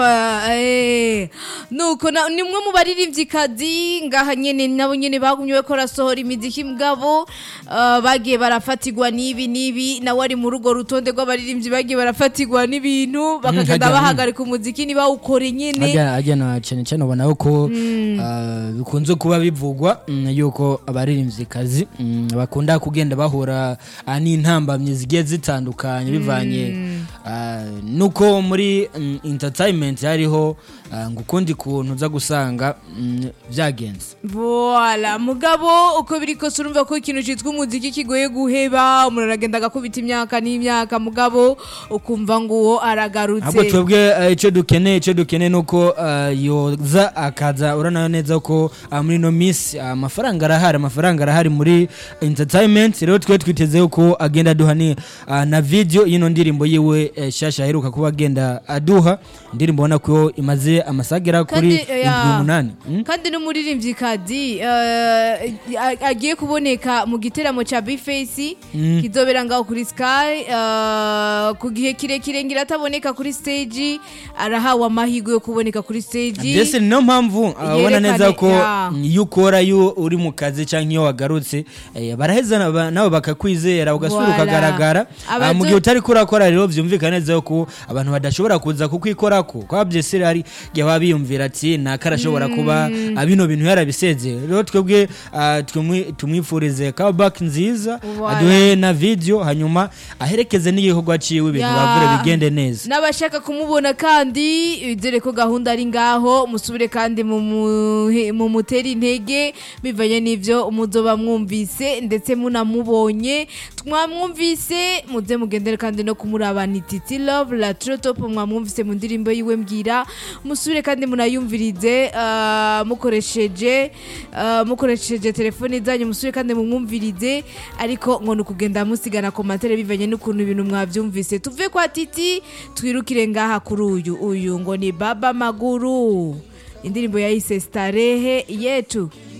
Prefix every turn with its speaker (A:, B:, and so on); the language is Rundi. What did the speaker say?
A: Eh, nuko na- ni umwe mu baririmvyikazi ngaha nyene nabo nyene bagumye bariko barasohora imiziki mugabo ah, bagiye barafatirwa n'ibi n'ibi nawe ari muri urwo rutonde rw'abaririmbyi bagiye barafatirwa n'ibintu bakagenda
B: hajya-
A: bahagarika umuziki ntibawukore nyene
B: Harya harya na cyane cyane ubona yuko ah, bikunze kuba bivugwa mm, yuko abaririmvyikazi mm, bakunda kugenda bahura ah, n'intambamyi zigiye zitandukanye bivanye ah, nuko muri mm, entertainment hariho ah, ngo ukundi kuntu uza gusanga mm, vyagenze
A: Voila, mugabo uko biri kose urumva ko ikintu citwa umuziki kigoye guheba umuntu aragenda agakubita imyaka n'imyaka mugabo ukumva ngo uwo aragarutse
B: ahubwo twebwe eh, icyo dukeneye icyo dukeneye ni uko eh, yoza akaza uranayo neza ko ah, muri ino minsi ah, amafaranga arahari amafaranga arahari muri entertainment rero twe twiteze ko agenda aduha ni ah, na video y'ino ndirimbo yiwe eh, shasha aheruka kuba agenda aduha indirimbo ubona ko imaze amasagera kuri
A: Kandi, eh,
B: indwi umunani Mm?
A: kandi n'umuririmvyikazi eh, a- agiye kuboneka mu giteramo ca bface kizobera ngaho kuri sky eh, ku gihe kirekire ngira ataboneka kuri stage arahawe amahirwe yo kuboneka kuri stage
B: mbese ni niyo mpamvu ah, ubona neza
A: Yerekane-
B: ko
A: ya.
B: mm, iyo ukora iyo uri mu kazi cyangwa iyo wagarutse eh, baraheza na- ba- nawe bakakwizera ugasubira
A: Voilà.
B: ukagaragara Ah, mu
A: Abazo-
B: gihe utari kurakora rero byumvikana neza ko abantu badashobora kuza kukwikorako kwa byese hari igihe baba biyumvira ati naka arashobora kuba ah, bino bintu yarabiseze rero twebwe ah, tumwi- tumwifurize comeback nziza
A: Voilà.
B: aduhe na video hanyuma aherekeze n'igikorwa ciwe ibintu
A: Ya.
B: bavure bigende neza
A: n'abashaka kumubona kandi dore ko gahunda ari ngaho musubire kandi mu muhe- mu mutera intege bivanye n'ivyo muzoba mwumvise ndetse munamubonye mwamwumvise muze mugendere kandi no kumurabana ititi love la trotop mwamwumvise mu ndirimbo yiwe mbwira musubire kandi munayumvirize ah, mukoresheje ah, mukoresheje telefone zanyu musubire kandi mumwumvirize ariko ngo ni ukugenda musigana komantere bivanye n'ukuntu ibintu mwabyumvise tuve kwa titi twirukire ngaha kuri uyu uyu ngo ni baba maguru indirimbo yayise starehe yetu